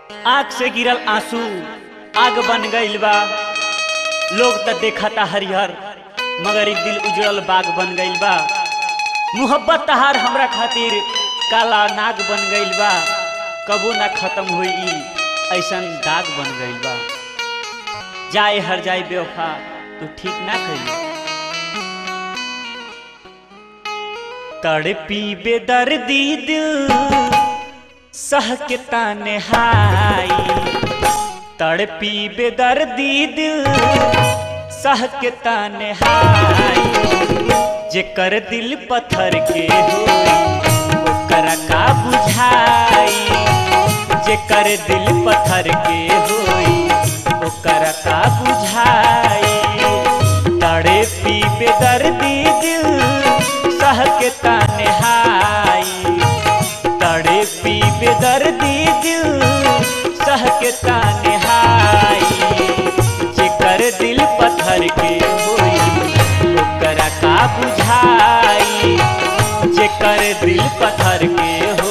आँख से गिरल आंसू आग बन गईल बा लोग त देखता हरिहर मगर ई दिल उजड़ल बाग बन गईल बा मुहब्बत तहार हमरा खातिर काला नाग बन गईल बा कबो ना खत्म होई ई ऐसन दाग बन गईल बा जाए हर जाए बेवफा तू ठीक ना कही तड़पी बेदर्दी दिल सह के ताने हाई तड़पी बेदर्दी दिल सह के ताने हाई जेकर दिल पत्थर के होई ओकरा का बुझाई जेकर दिल पत्थर के होई ओकरा का बुझाई तड़े पी बेदर्दी दिल सह के ताने हाई तड़े पी बेदर्दी दिल सह के ताने हाई जेकर दिल पत्थर के होई ओकरा का बुझाई जेकर दिल पत्थर के हो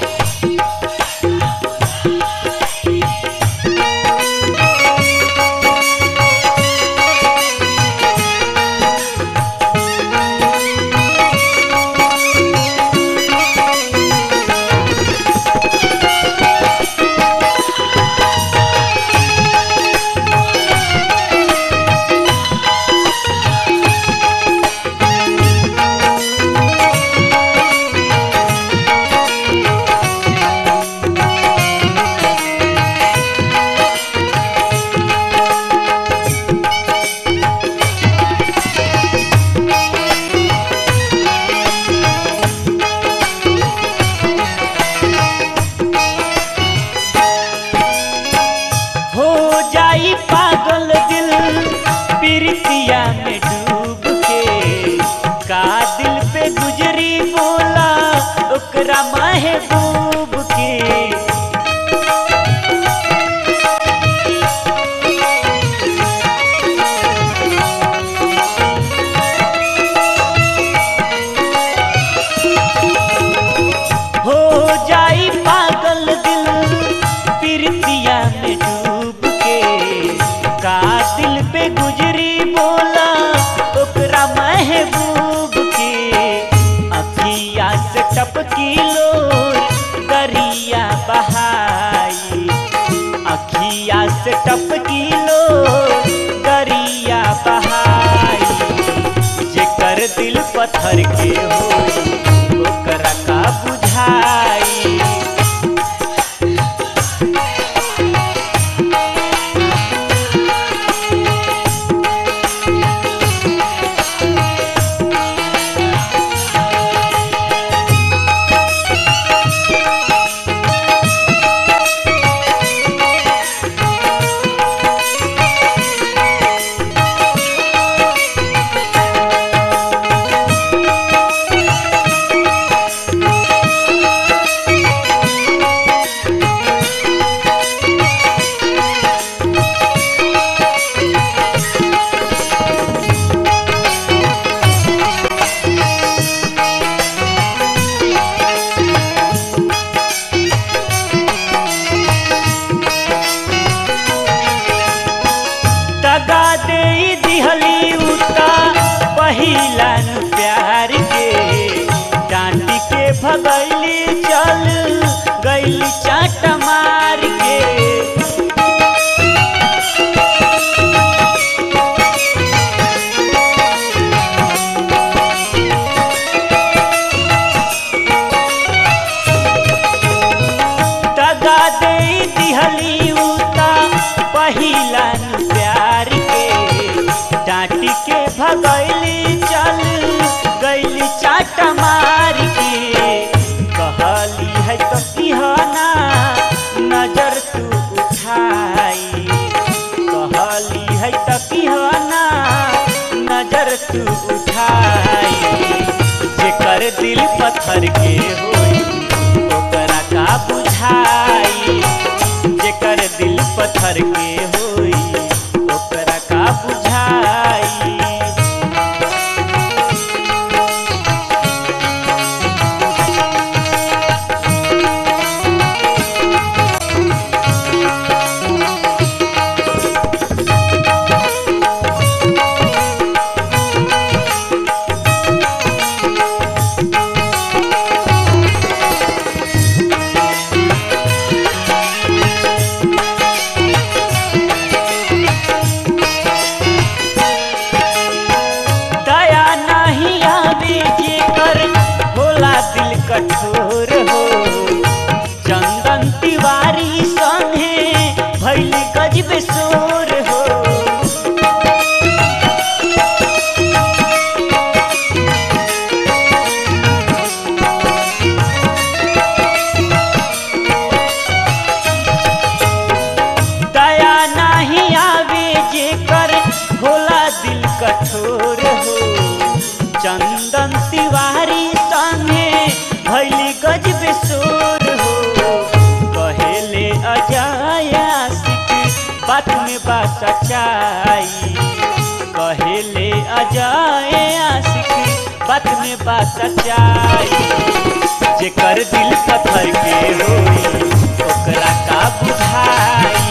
हो जाई पागल दिल प्रीतिया में डूब के का दिल पे गुजरी बोला ओकरा महबूब के हो जाई पागल दिल प्रीतिया में डूब के का दिल पे गुजरी बोला ओकरा महबूब के अखिया से टपकी लोर दरिया बहाई अखिया से टपकी लोर दरिया बहाई जेकर दिल पत्थर के होई ओकरा का बुझाई दगा दे दिहली उता पहिला नु प्यार के डांटी के भगैली चल गैली चाट मार के दगा दे दिहली उता पहिला नु प्यार के डांटी के भगैली चल गैली चाट मार के कहली है तो किहना नजर तू उठाई कहली है तो किहना नजर तू उठाई जेकर दिल पत्थर के होई ओकरा का बुझाई जेकर दिल पत्थर के होई ओकरा का बुझाई हो चंदन तिवारी संगे भैल गजब सोर हो दया नहीं आवे जेकर होला दिल कठोर हो चंदन तिवारी संगे भैली गजब सोर हो कहेले अजय आशिक बात में बा सच्चाई कहेले अजय आशिक बात में बा सच्चाई जेकर दिल पत्थर के होई ओकरा का बुझाई